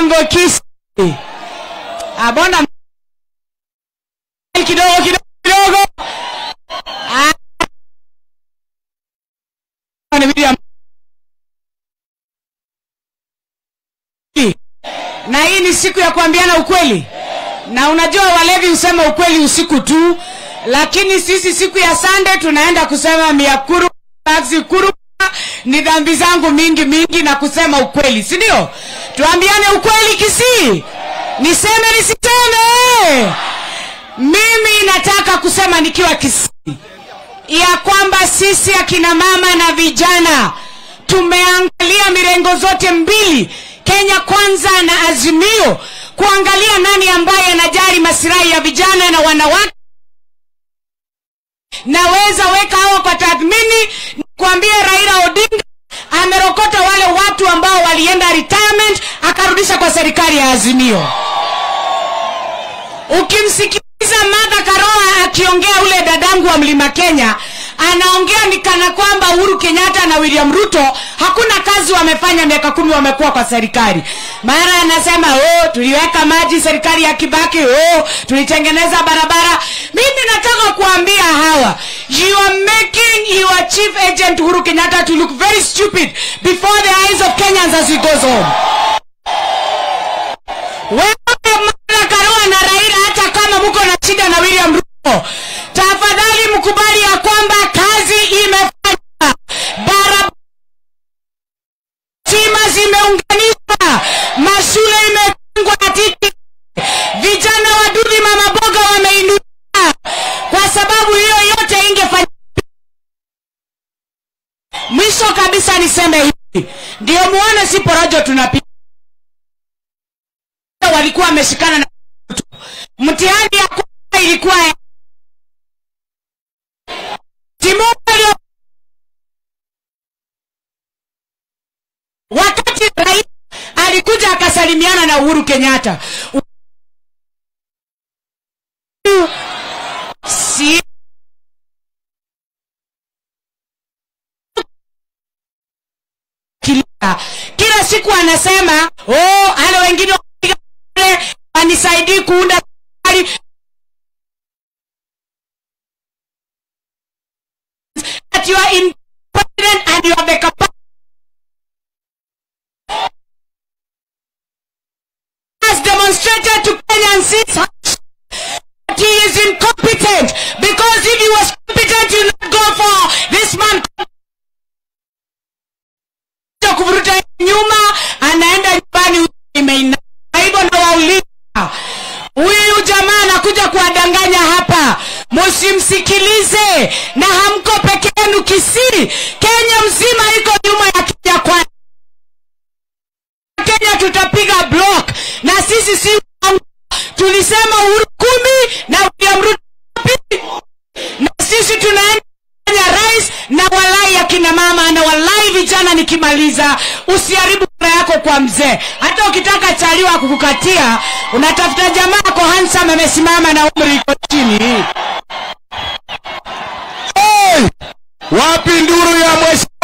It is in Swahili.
Mlolongo Kisi. Abona kidogo kidogo kidogo. Ah. Ni William. Na hii ni siku ya kuambiana ukweli. Na unajua walevi husema ukweli usiku tu, lakini sisi siku ya Sunday tunaenda kusema miakuru basi kuru ni dhambi zangu mingi mingi na kusema ukweli, si ndio? Tuambiane ukweli Kisii. Niseme nisiseme? Mimi nataka kusema nikiwa Kisii ya kwamba sisi akina mama na vijana tumeangalia mirengo zote mbili, Kenya Kwanza na Azimio, kuangalia nani ambaye anajali masilahi ya vijana na wanawake. Naweza weka hawa kwa tathmini, kuambia Raila Odinga amerokota wale watu ambao walienda retirement akarudisha kwa serikali ya Azimio. Ukimsikiliza Martha Karua akiongea ule dadangu wa Mlima Kenya, anaongea ni kana kwamba Uhuru Kenyatta na William Ruto hakuna kazi wamefanya miaka kumi wamekuwa kwa serikali. Mara anasema oh, tuliweka maji serikali ya Kibaki, oh, tulitengeneza barabara. Mimi nataka kuambia hawa, you are making your chief agent Uhuru Kenyatta to look very stupid before the eyes of Kenyans as he goes home. Wewe Martha Karua na Raila, hata kama mko na shida na William Ruto, tafadhali mkubali ya kwamba kazi imefanywa, barabara stima zimeunganishwa, mashule imefungwa titi, vijana wa Dudi Mama Boga wameinuka. Kwa sababu hiyo yote ingefanya. Mwisho kabisa niseme hivi, ndio muone si porojo tunapiga walikuwa wameshikana na mtihani ya kwanza ilikuwa ya timu walio wakati rais alikuja akasalimiana na Uhuru Kenyatta si kila, kila siku anasema oh, hale wengine anisaidii kuunda serikali that you are independent and you have the capacity has demonstrated to Kenyans since that he is incompetent because if he was competent you not go for this man kuvuruta nyuma anaenda nyumbani imeina hivyo ndo wauliza huyu jamaa anakuja kuwadanganya hapa musimsikilize na hamko peke yenu kisii kenya mzima iko nyuma ya kenya kwa kenya tutapiga block na sisi si tulisema uhuru kumi na william ruto na sisi tunaenda rais na walai akina mama na walai vijana nikimaliza usiharibu kura yako kwa mzee hata ukitaka chaliwa kukukatia unatafuta jamaa ako hansam amesimama na umri iko chini Hey! Wapi nduru ya mheshimiwa